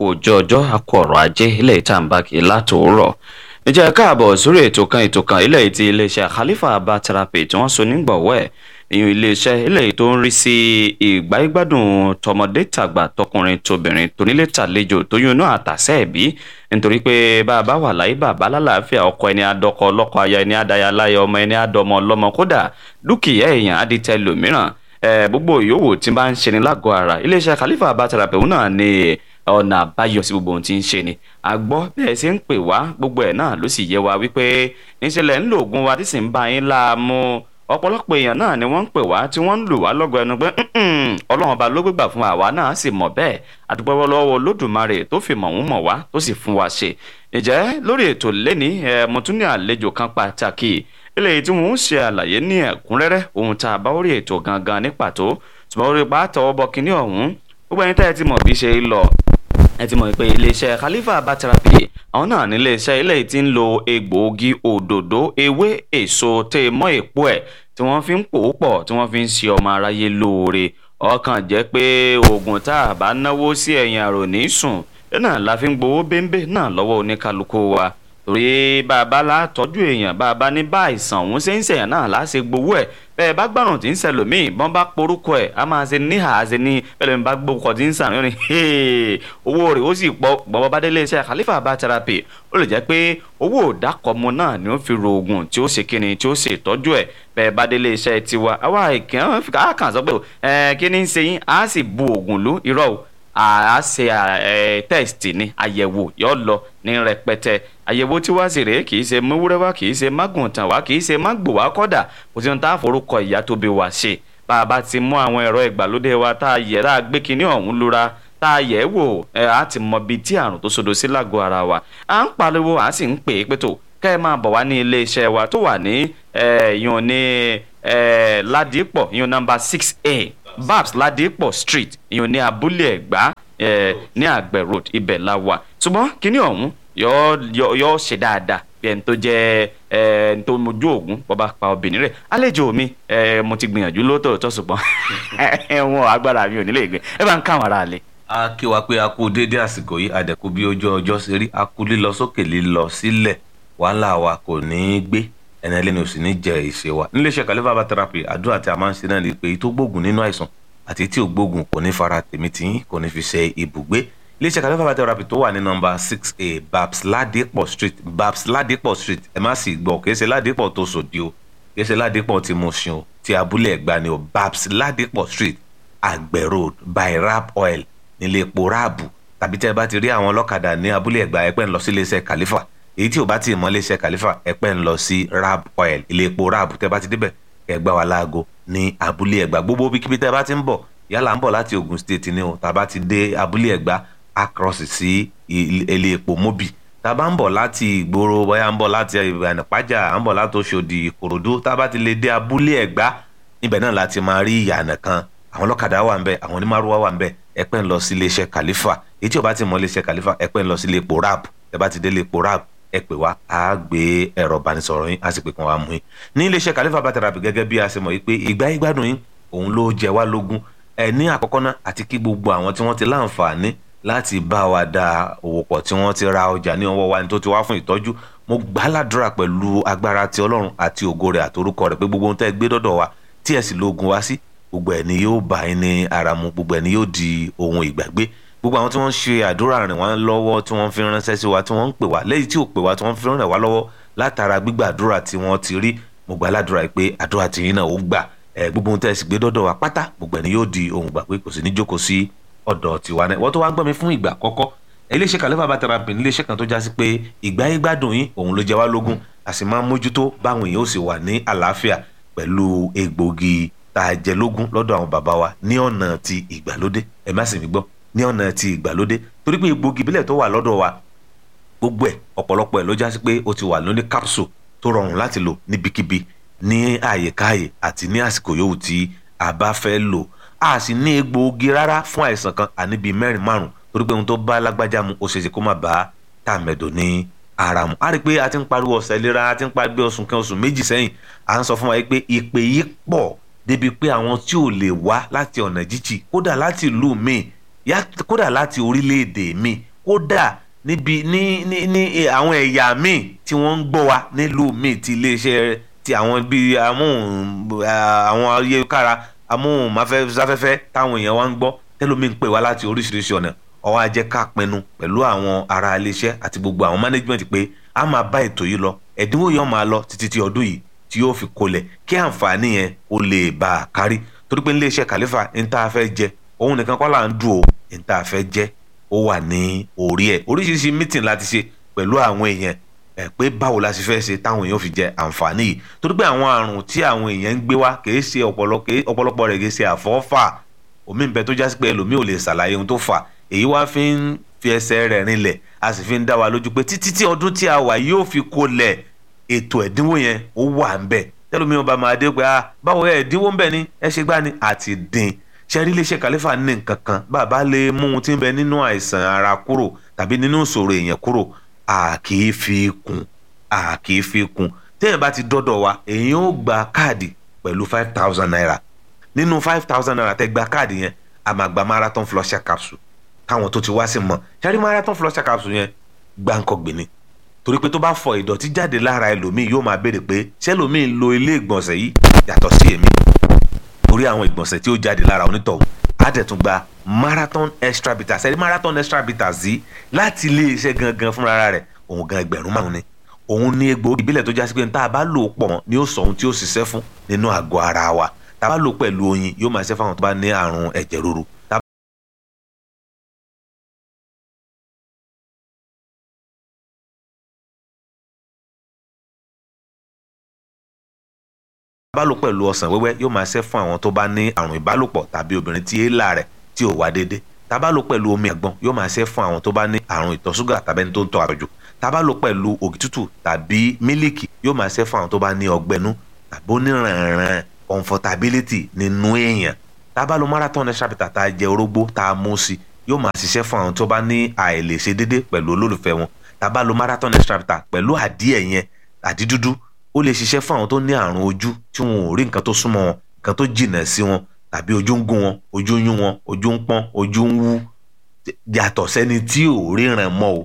àkó ọjọ́ ọjọ́ àkó ọ̀rọ̀ ajé ilé ìtàǹbàkì látòórọ̀ ǹjẹ́ káàbọ̀ sórí ètò kan ètò kan ilé ti iléeṣẹ́ Khalifa Herbal Therapy tí wọ́n so nígbọ̀wọ́ ẹ̀ ìyún iléeṣẹ́ ilé tó ń rí sí ìgbáyégbádùn tọmọdé tàgbà tọkùnrin tóbìnrin tonílé tàlejò tóyún náà àtàsẹ́ ẹ̀bí nítorí pé bá a bá wà láyé bàbá lálàáfíà ọkọ ẹni adọkọ ọlọ́kọ aya ẹni adaya láya ọmọ ẹni adọmọ ọlọ́mọ kódà dúkìá èèyàn adìtẹ lòmíràn gbogbo yòówù tí bá ń ṣe ni lágọ̀ọ́ ara iléeṣẹ́ Khalifa Herbal Therapy òun náà ni ọ̀nà àbáyọ sí gbogbo ohun tí ń ṣe ni àgbọ́ bẹ́ẹ̀ ṣe ń pè wá gbogbo ẹ̀ náà ló sì yẹ wa wípé níṣẹ́lẹ̀ ń lo oògùn wa tí sì ń bá yín láàmú ọ̀pọ̀lọpọ̀ èèyàn náà ni wọ́n ń pè wá tí wọ́n ń lù wá lọ́gọ ẹnu pé ọlọ́run ọba ló gbégbà fún àwa náà sì mọ̀ bẹ́ẹ̀ àdúgbò lọ́wọ́ olódùmarè tó fi mọ̀ wọ́n mọ̀ wá tó sì fún wa ṣe ìjẹ́ lórí ètò lẹ́ni mo tún ní àlejò kan pàtàkì eléyìí tí wọ́n ń ṣe àlàyé ní ẹ̀kúnrẹ́rẹ́ ohun tá a bá orí ètò gangan ní pàtó ṣùgbọ́n orí pàtó ọbọ̀ kínní ọ̀hún gbogbo ẹni tẹ́ ẹ ti mọ̀ bí ṣe lọ ẹ ti mọ̀ pé iléeṣẹ́ Khalifa Herbal Therapy àwọn náà ní iléeṣẹ́ ilé tí ń lo egbòogi òdòdó ewé èso tẹ́ ẹ mọ́ èpo ẹ̀ tí wọ́n fi ń pò ó pọ̀ tí wọ́n fi ń ṣe ọmọ aráyé lóore ọkàn jẹ́ pé oògùn tá a bá náwó sí ẹ̀yìn àrò ní sùn náà la fi ń gbowó bẹ́ńbẹ́ náà lọ́wọ́ oníkálukú wa torí bàbá la tọ́jú èèyàn bàbá ní bá àìsàn òun ṣe ń ṣèyàn náà láṣẹ gbowó ẹ̀ bẹ́ẹ̀ bá gbàrùn tí ń ṣẹlòmíì bọ́n bá porúkọ ẹ̀ a máa ṣe níhà á ṣe ní bẹ́ẹ̀ mi bá gbókọ̀ tí ń sàn ní owó rẹ̀ ó sì pọ̀ gbọ́bọ́ bá délé iṣẹ́ Khalifa Herbal Therapy ó lè jẹ́ pé owó òdàkọ̀mọ náà ni ó fi ro oògùn tí ó ṣe kíni tí ó ṣe ìtọ́jú ẹ̀ bẹ́ẹ̀ bá délé iṣẹ́ tiwa àwa ìkàn kàn sọ pé kí ni ń ṣe yín á sì bu oògùn lú irọ́ o a ṣe test ni àyẹ̀wò yóò lọ ní rẹpẹtẹ àyẹ̀wò tí wá sí rèé kì í ṣe mówúrẹ́ wá kì í ṣe mágùntàn wá kì í ṣe mágbò wá kọ́dà kò sí ohun tá a forúkọ ìyá tó bí wá ṣe bá a bá ti mú àwọn ẹ̀rọ ìgbàlódé wa tá a yẹ tá a gbé kinní ọ̀hún lura tá a yẹ̀ wò ẹ̀ á ti mọ ibi tí àrùn tó sodo sí lágọ̀ọ́ ara wa à ń pariwo à sì ń pè é pé tó kẹ́ ẹ máa bọ̀ wá ní ilé iṣẹ́ wa tó wà ní ìyọ̀n ní Ládìpọ̀ ìyọ̀n nọ́mbà six a babs ladipo street ìyọ̀n ní abúlé ẹ̀gbá ní àgbẹ̀ road ibẹ̀ la wà ṣùgbọ́n kínní ọ̀hún yóò ṣe dáadáa bí ẹni tó jẹ́ ẹni tó mojú ògún bọ́ba pa obìnrin rẹ̀ àlejò mi mo ti gbìyànjú lóòótọ́ ṣùgbọ́n ẹ̀wọ̀n agbára mi ò nílé ìgbẹ́ ẹ bá ń káwọn ará lẹ̀. a kí wa pé a kú déédé àsìkò yìí àdẹ̀kú bí ojú ọjọ́ ṣe rí a kú lílọ sókè lílọ sílẹ̀ wàhálà wa kò ní í gbé ẹni ẹlẹ́ni ò sì ní jẹ ìṣe wa níléeṣẹ́ Khalifa Herbal Therapy àdúrà tí a máa ń ṣe náà ni pé tó gbógun nínú àìsàn àti tí ò gbógun kò ní fara tèmi tí yín kò ní fi ṣe ibùgbé iléeṣẹ́ Khalifa Herbal Therapy tó wà ní nọ́mbà six a babs ladipo street babs ladipo street ẹ má sì gbọ́ kìí ṣe ladipo tó sòdì o kìí ṣe ladipo tí mo ṣun o ti abúlé ẹ̀gbá ni o babs ladipo street àgbẹ̀ road by rap oil nílé epo ráàbù tàbí tẹ́ ẹ bá ti rí àwọn ọlọ́kadà ní abúlé ẹ̀gbá ẹ pẹ́ ń lọ sí iléeṣẹ́ Khalifa èyí tí ò bá ti mọ iléeṣẹ́ Khalifa ẹ pẹ́ ń lọ sí rap oil ilé epo ráàbù tẹ́ bá ti débẹ̀ ẹ gbá wa láago ní abúlé ẹ̀gbá gbogbo bíkíbi tẹ́ bá ti ń bọ̀ yálà ń bọ̀ láti Ogun State ni o tàbá ti dé abúlé ẹ̀gbá across sí ilé epo mobi tàbá ń bọ̀ láti ìgboro bóyá ń bọ̀ láti ìyànàpájà ń bọ̀ láti Òṣòdì Ìkòròdú tàbá ti lè dé abúlé ẹ̀gbá níbẹ̀ náà láti máa rí ìyànà kan àwọn ọlọ́kadà wà ń bẹ̀ àwọn onímàrúwá wà ń bẹ̀ ẹ pẹ́ ń lọ sí iléeṣẹ́ Khalifa èyí tí ò bá ti mọ iléeṣẹ́ Khalifa ẹ pẹ́ ń lọ sí ilé epo rap ẹ bá ti dé ilé epo rap ẹ pè wá a gbé ẹ̀rọ ìbánisọ̀rọ̀ yín a sì pè kàn wá mú yín ní iléeṣẹ́ Khalifa Herbal Therapy gẹ́gẹ́ bí a ṣe mọ̀ yìí pé ìgbà ìgbádùn yín òun ló jẹ wá lógún ẹ ní àkọ́kọ́ náà àti kí gbogbo àwọn tí wọ́n ti láǹfààní láti bá wa da òwò pọ̀ tí wọ́n ti ra ọjà ní ọwọ́ wa ní tó ti wá fún ìtọ́jú mo gbà ládùúrà pẹ̀lú agbára ti Ọlọ́run àti ògo rẹ̀ àtorúkọ rẹ̀ pé gbogbo ohun tẹ́ ẹ gbé dọ́dọ̀ wa tí ẹ sì lóògùn wá sí gbogbo ẹ̀ ni yóò bá yín ní ara mu gbogbo ẹ̀ ni yóò di ohun ìgbàgbé gbogbo àwọn tí wọ́n ń ṣe àdúrà rìn wá lọ́wọ́ tí wọ́n fi ránṣẹ́ sí wa tí wọ́n ń pè wá lẹ́yìn tí ò pè wá tí wọ́n fi ràn wá lọ́wọ́ látara gbígbà àdúrà tí wọ́n ti rí mo gbà ládùúrà pé àdúrà tí yín náà ó gbà ẹ gbogbo ohun tẹ́ ẹ sì gbé dọ́dọ̀ wa pátá gbogbo ẹ̀ ni yóò di ohun gbàgbé kò sì ní jókòó sí ọ̀dọ̀ tiwa náà wọ́n tó wá ń gbọ́ mi fún ìgbà àkọ́kọ́ iléeṣẹ́ Khalifa Herbal Therapy iléeṣẹ́ kan tó já sí pé ìgbà yín gbádùn yín òun ló jẹ wá lógún a sì máa ń mójútó báwọn èèyàn ó sì wà ní àlàáfíà pẹ̀lú egbògi tá a jẹ lógún lọ́dọ̀ àwọn bàbá wa ní ọ̀nà ti ìgbàlódé ẹ má sì mí gbọ́ ní ọ̀nà ti ìgbàlódé torí pé egbògi ìbílẹ̀ tó wà lọ́dọ̀ wa gbogbo ẹ̀ ọ̀pọ̀lọpọ̀ ẹ̀ ló já sí pé ó ti wà lóní capsule tó rọrùn láti lò níbikíbi ní àyèkáyè àti ní àsìkò yòówù tí a bá fẹ́ lò a sì ní egbòogi rárá fún àìsàn kan àní bíi mẹ́rin márùn torí pé ohun tó bá lágbájá mu ó ṣeéṣe kó má bá tàmẹ̀dò ní ara mu a rí i pé a ti ń pariwo ọ̀sẹ̀ ìlera a ti ń pariwo oṣù kan oṣù méjì sẹ́yìn à ń sọ fún wa pé ìpè yìí pọ̀ débi pé àwọn tí ò lè wá láti ọ̀nà jíjì kódà láti ìlú míì kódà láti orílẹ̀-èdè míì kódà níbi ní ní ní àwọn ẹ̀yà míì tí wọ́n ń gbọ́ wa nílùú míì ti iléeṣẹ́ ti àwọn bíi amóhùn àwọn ayélujára amóhùnmáfẹ́fẹ́ táwọn èèyàn wa ń gbọ́ tẹ́lómi ń pè wá láti oríṣiríṣi ọ̀nà ọwọ́ ajẹ́ ká pinnu pẹ̀lú àwọn ará iléeṣẹ́ àti gbogbo àwọn management pé a máa bá ètò yìí lọ ẹ̀dínwó yẹn máa lọ títí ti ọdún yìí tí yóò fi kolẹ̀ kí àǹfààní yẹn ó lè bá a kárí torí pé iléeṣẹ́ kàlífà ń tá a fẹ́ jẹ òun nìkan kọ́ là ń dùn ó ń tá a fẹ́ jẹ ó wà ní orí ẹ̀ oríṣiríṣi meeting láti ṣe pẹ̀lú àwọn èèyàn ẹ̀ pé báwo la ṣe fẹ́ ṣe táwọn èèyàn fi jẹ àǹfààní yìí torí pé àwọn àrùn tí àwọn èèyàn ń gbé wá kì í ṣe ọ̀pọ̀lọpọ̀ rẹ̀ kì í ṣe àfọ́fà omi ń bẹ tó jásí pé ẹlòmíì ò lè ṣàlàyé ohun tó fà èyí wá fi ń fi ẹsẹ̀ rẹ̀ rinlẹ̀ a sì fi ń dá wa lójú pé títí tí ọdún tí a wà yóò fi kolẹ̀ ètò ẹ̀dínwó yẹn ó wà ń bẹ̀ tẹ́lómi ọba máa dé pé ah báwo ẹ̀ ẹ̀dínwó ń bẹ̀ ni ẹ ṣe gbá ni àti dín ṣẹ́rí iléeṣẹ́ kàlífà ní nǹkan kan bàbá lè mú ohun tí ń bẹ nínú àìsàn ara kúrò tàbí nínú ìṣòro èèyàn kúrò a kì í fi kún a kì í fi kún téèyàn bá ti dọ́dọ̀ wa èèyàn ó gba káàdì pẹ̀lú five thousand naira nínú five thousand naira tẹ́ gba káàdì yẹn a máa gba marathon flusher capsule káwọn tó ti wá sí mọ̀ ṣẹ́rí marathon flusher capsule yẹn gbáǹkọ́gbìn ni torí pé tó bá fọ ìdọ̀tí jáde lára ẹlòmíì yóò máa béèrè pé ṣẹlòmíì ń lo ilé ìgbọ̀nsẹ̀ yìí yàtọ̀ sí èmi torí àwọn ìgbọ̀nsẹ̀ tí ó jáde lára onítọ̀hún á dẹ̀ tún gba marathon extra bitters ẹ̀rí marathon extra bitters yìí láti ilé iṣẹ́ gangan fúnra rẹ̀ òun gan ẹgbẹ̀rún márùn ni òun ní egbòogi ìbílẹ̀ tó jásí pé tá a bá lò pọ̀ mọ́ ni ó sọ ohun tí ó ṣiṣẹ́ fún nínú àgọ́ ara wa tá a bá lò pẹ̀lú oyin yóò máa ṣe fáwọn tó bá ní àrùn ẹ̀jẹ̀ ríru ìbálò pẹ̀lú ọsàn wẹ́wẹ́ yóò máa ṣe fún àwọn tó bá ní àrùn ìbálòpọ̀ tàbí obìnrin tí èélà rẹ̀ tí ò wá déédé tábàlò pẹ̀lú omi àgbọn yóò máa ṣe fún àwọn tó bá ní àrùn ìtọ̀ ṣúgà tàbí ẹni tó ń tọ̀ àtọ̀jù tábàlò pẹ̀lú ògì tútù tàbí mílìkì yóò máa ṣe fún àwọn tó bá ní ọgbẹ́nú tàbí onírànràn comfortability nínú èèyàn tábàlò marathon extra bitter tá a jẹ orógbó tá a mú sí yóò máa ṣiṣẹ́ fún àwọn tó bá ní àìlèṣe déédé pẹ̀lú olólùfẹ́ wọn tábàlò marathon extra bitter pẹ̀lú àdíẹ̀ yẹn àdídúdú ó lè ṣiṣẹ́ fún àwọn tó ní àrùn ojú tí wọn ò rí nǹkan tó súnmọ́ wọn nǹkan tó jìnà sí wọn tàbí ojú ń gún wọn ojú ń yún wọn ojú ń pọ́n ojú ń wú yàtọ̀ sẹ́ni tí ò ríran mọ́ o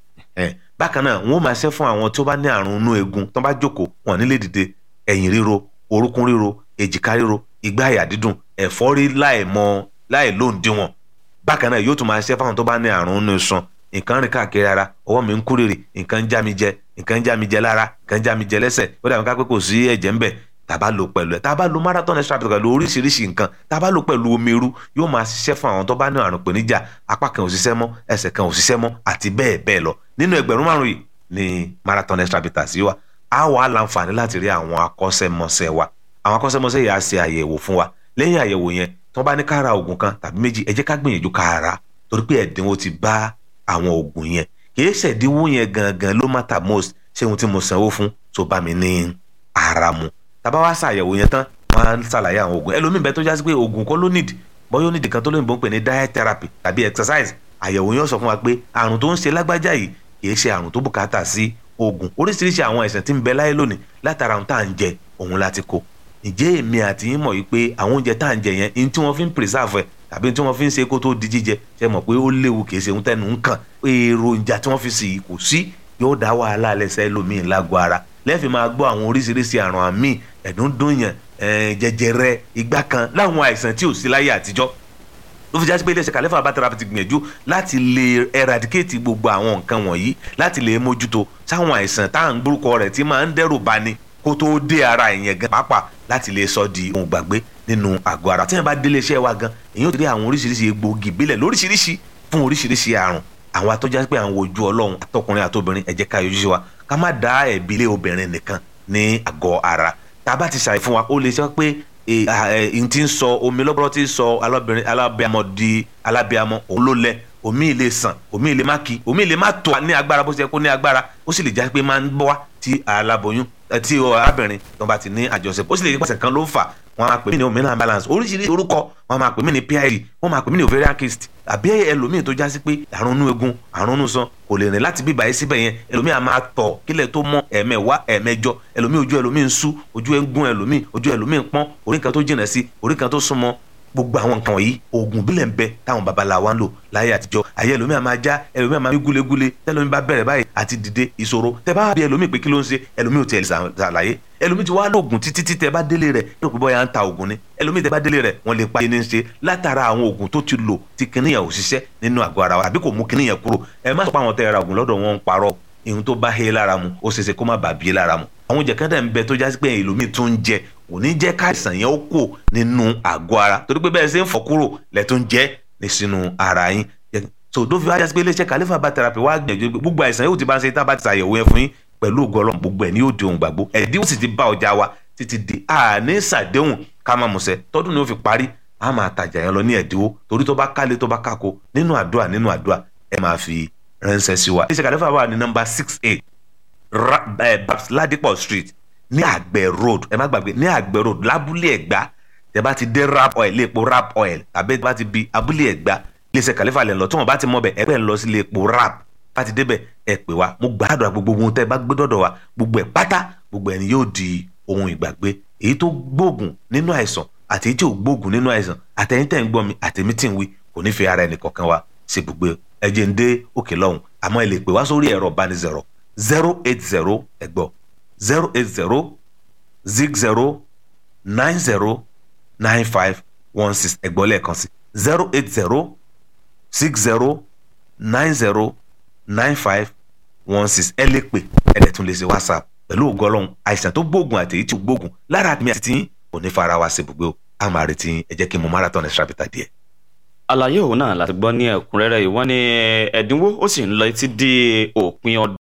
bákan náà wọn ó máa ṣe fún àwọn tó bá ní àrùn inú eegun tó bá jókòó wọn nílé dìde ẹ̀yìn ríro orúnkún ríro èjìká ríro igbá àyà dídùn ẹ̀fọ́rí láìmọ̀ láìlóǹdíwọ̀n bákan náà yóò tún máa ṣe fún àwọn tó bá ní àrùn inú iṣan nǹkan rìn káàkiri ara ọwọ́ mi ń kúrèrè nǹkan ń já mi jẹ nǹkan ń já mi jẹ lára nǹkan ń já mi jẹ lẹ́sẹ̀ ó dàbí ká pé kò sí ẹ̀jẹ̀ ń bẹ̀ tàbá lò pẹ̀lú ẹ̀ tàbá lò marathon extra pẹ̀lú oríṣiríṣi nǹkan tàbá lò pẹ̀lú omi irú yóò máa ṣiṣẹ́ fún àwọn tó bá ní àrùn ìpèníjà apá kan ò ṣiṣẹ́ mọ́ ẹsẹ̀ kan ò ṣiṣẹ́ mọ́ àti bẹ́ẹ̀ bẹ́ẹ̀ lọ nínú ẹgbẹ̀rún márùn yìí ni marathon extra bitters yìí wà á wà á láǹfààní láti rí àwọn akọ́ṣẹ́mọṣẹ́ wa àwọn akọ́ṣẹ́mọṣẹ́ yìí á ṣe àyẹ̀wò fún wa lẹ́yìn àyẹ̀wò yẹn tí wọ́n bá ní ká ra oògùn kan tàbí méjì ẹ jẹ́ ká gbìyànjú ká ra torí pé ẹ̀dínwó ti bá àwọn oògùn yẹn kìí ṣẹ̀dínwó yẹn gangan ló matter most ṣé ohun tí mo sanwó fún tó bá mi ní ara mu tàbá wá ṣàyẹ̀wò yẹn tán wọ́n á ṣàlàyé àwọn oògùn ẹlòmíì bẹ́ẹ̀ tó jásí pé oògùn kọ́ ló nídìí bọ́yọ́ nídìí kan tó lóyìnbó ń pè ní diet therapy tàbí exercise àyẹ̀wò yẹn sọ fún wa pé àrùn tó ń ṣe lágbájá yìí kìí ṣe àrùn tó bùkátà sí oògùn oríṣiríṣi àwọn àìsàn tí ń bẹ láyé lónìí látara ohun tá à ń jẹ òun láti kó ǹjẹ́ èmi àti yín mọ̀ yìí pé àwọn oúnjẹ tá à ń jẹ yẹn ní tí wọ́n fi ń preserve ẹ̀ tàbí tí wọ́n fi ń ṣe kó tó di jíjẹ ṣe mọ̀ pé ó léwu kìí ṣe ohun tẹnu ń kàn èròjà tí wọ́n fi sì kò sí yóò dá wàhálà lẹ́sẹ̀ lómi lágọ̀ọ́ ara lẹ́ẹ̀fì máa gbọ́ àwọn oríṣiríṣi àrùn àmì ẹ̀dúndúnyàn jẹjẹrẹ igbá kan láwọn àìsàn tí ò sí láyé àtijọ́ ló fi jásí pé iléeṣẹ́ kàlẹ́fà bàtàrà ti gbìyànjú láti lè eradicate gbogbo àwọn nǹkan wọ̀nyí láti lè mójútó sáwọn àìsàn tá à ń gbórúkọ rẹ̀ tí máa ń dẹ́rù bani kó tó dé ara ìyẹn gan pàápàá láti lè sọ di ohun gbàgbé nínú àgọ́ ara tí wọ́n bá délé iṣẹ́ wa gan èyí ò ti rí àwọn oríṣiríṣi egbòogi ìbílẹ̀ lóríṣiríṣi fún oríṣiríṣi àrùn àwọn atọ́já pé àwọn ojú ọlọ́run àtọkùnrin àtobìnrin ẹ jẹ́ ká yọjú sí wa ká má dá ẹ̀bi lé obìnrin nìkan ní àgọ́ ara tá a bá ti ṣàì fún wa ó lè sọ pé n ti ń sọ omi lọ́bọ̀rọ̀ ti ń sọ alábẹ́amọ di alábẹ́amọ òun ló lẹ omi ilé sàn omi ilé má kí omi ilé má tó ní agbára bó ṣe yẹ kó ní agbára ó sì lè já pé máa ń bọ́ wá tí aláboyún tí arábìnrin tó bá ti ní àjọṣepọ̀ ó sì lè jẹ́ pàṣẹ kan ló ń fà wọ́n máa pè mí ní hormonal balance oríṣiríṣi orúkọ wọ́n máa pè mí ní PID wọ́n máa pè mí ní ovarian cyst àbí ẹlòmíì tó já sí pé àrùn inú egun àrùn inú san kò lè rìn láti bíbá yìí síbẹ̀ yẹn ẹlòmíì a máa tọ̀ kílẹ̀ tó mọ́ ẹ̀mẹ̀wá ẹ̀mẹjọ ẹlòmíì ojú ẹlòmíì ń sú ojú ẹ̀ ń gún ẹlòmíì ojú ẹlòmíì ń pọ́n orí kan tó jìnà sí orí kan tó súnmọ́ gbogbo àwọn nǹkan wọ̀nyí oògùn bílẹ̀ ń bẹ táwọn babaláwa ń lò láyé àtijọ́ ayé ẹlòmíà máa já ẹlòmíà máa mí gúlegúle tẹlòmíì bá bẹ̀rẹ̀ báyìí àti dìde ìṣòro tẹ bá bí ẹlòmíì pé kí ló ń ṣe ẹlòmíì ò tiẹ̀ lè ṣàlàyé ẹlòmíì ti wá lóògùn títí tí tẹ bá délé rẹ̀ ló pé bọ́yá ń ta oògùn ni ẹlòmíì tẹ bá délé rẹ̀ wọ́n lè pa ẹni ṣe látara àwọn oògùn tó ti lò tí kìnìyàn ò ṣiṣẹ́ nínú àgọ́ ara wa àbí kò mú kìnìyàn kúrò ẹ má sọ pé àwọn tẹ ra oògùn lọ́dọ̀ wọn ń parọ́ ihun tó bá he lára mu ó ṣeéṣe kó má bàa bí lára mu àwọn oúnjẹ kan dẹ̀ ń bẹ tó jásí pé ẹlòmíì tún ń jẹ kò ní jẹ́ káìsàn yẹn ó kò nínú àgọ́ ara torí pé bẹ́ẹ̀ ṣe ń fọ́ kúrò lẹ̀ tó ń jẹ́ ní sínú ara yín so tó fi wá jásí pé iléeṣẹ́ Khalifa Herbal Therapy wá gbìyànjú gbogbo àìsàn yóò ti bá ń ṣe tá a bá ti ṣàyẹ̀wò yẹn fún yín pẹ̀lú ògo Ọlọ́run gbogbo ẹ̀ ní yóò di ohun gbàgbó ẹ̀dínwó sì ti bá ọjà wa títí di àní ṣàdéhùn ká máa mọ̀ṣẹ́ tọ́dún ni ó fi parí a máa tajà yẹn lọ ní ẹ̀dínwó torí tó bá kálé tó bá kákó nínú àdúrà nínú àdúrà ẹ máa fi ránṣẹ́ sí wa. iléeṣẹ́ Khalifa wà ní nọ́mbà six eight babs ladipo street ní àgbẹ̀ road ẹ má gbàgbé ní àgbẹ̀ road lábúlé ẹ̀gbá tẹ bá ti dé rap oil léèpo rap oil tàbí tẹ bá ti bi abúlé ẹ̀gbá iléeṣẹ́ Khalifa lẹ̀ lọ tí wọ́n bá ti mọ̀ bẹ̀ ẹ bẹ́ẹ̀ lọ sí léèpo rap bá ti débẹ̀ ẹ pè wá mo gbàdúrà gbogbo ohun tẹ bá gbé dọ̀dọ̀ wa gbogbo ẹ̀ pátá gbogbo ẹ̀ ni yóò di ohun ìgbàgbé èyí tó gbóògùn nínú àìsàn àti èyí tí ò gbóògùn nínú àìsàn àtẹ̀yìn tẹ̀ ń gbọ́ mi àtẹ̀mí tí ń wí kò ní fi ara ẹnì kọ̀ọ̀kan wa ṣe gbogbo ẹ̀jẹ̀ ń dé òkè lọ́hùn àmọ́ ẹ lè pè wá sórí ẹ̀rọ ìbánisọ̀rọ̀ zero eight zero ẹ̀gbọ́ zero eight zero zig zero nine zero nine five one six ẹ̀gbọ́ lẹ́ẹ̀kan sí zero eight zero six zero nine zero nine five one six ẹ lè pè ẹ lè tún lè ṣe whatsapp pẹ̀lú ògo Ọlọ́run àìsàn tó gbóògùn àti èyí tí ò gbóògùn lára àtìmí àti tiyín kò ní fara wa ṣe ibùgbé o a máa retí ẹ jẹ́ kí n mọ marathon extra bita díẹ̀. àlàyé òun náà láti gbọ́ ní ẹ̀kúnrẹ́rẹ́ yìí wọ́n ní ẹ̀dínwó ó sì ń lọ títí di òpin ọdún.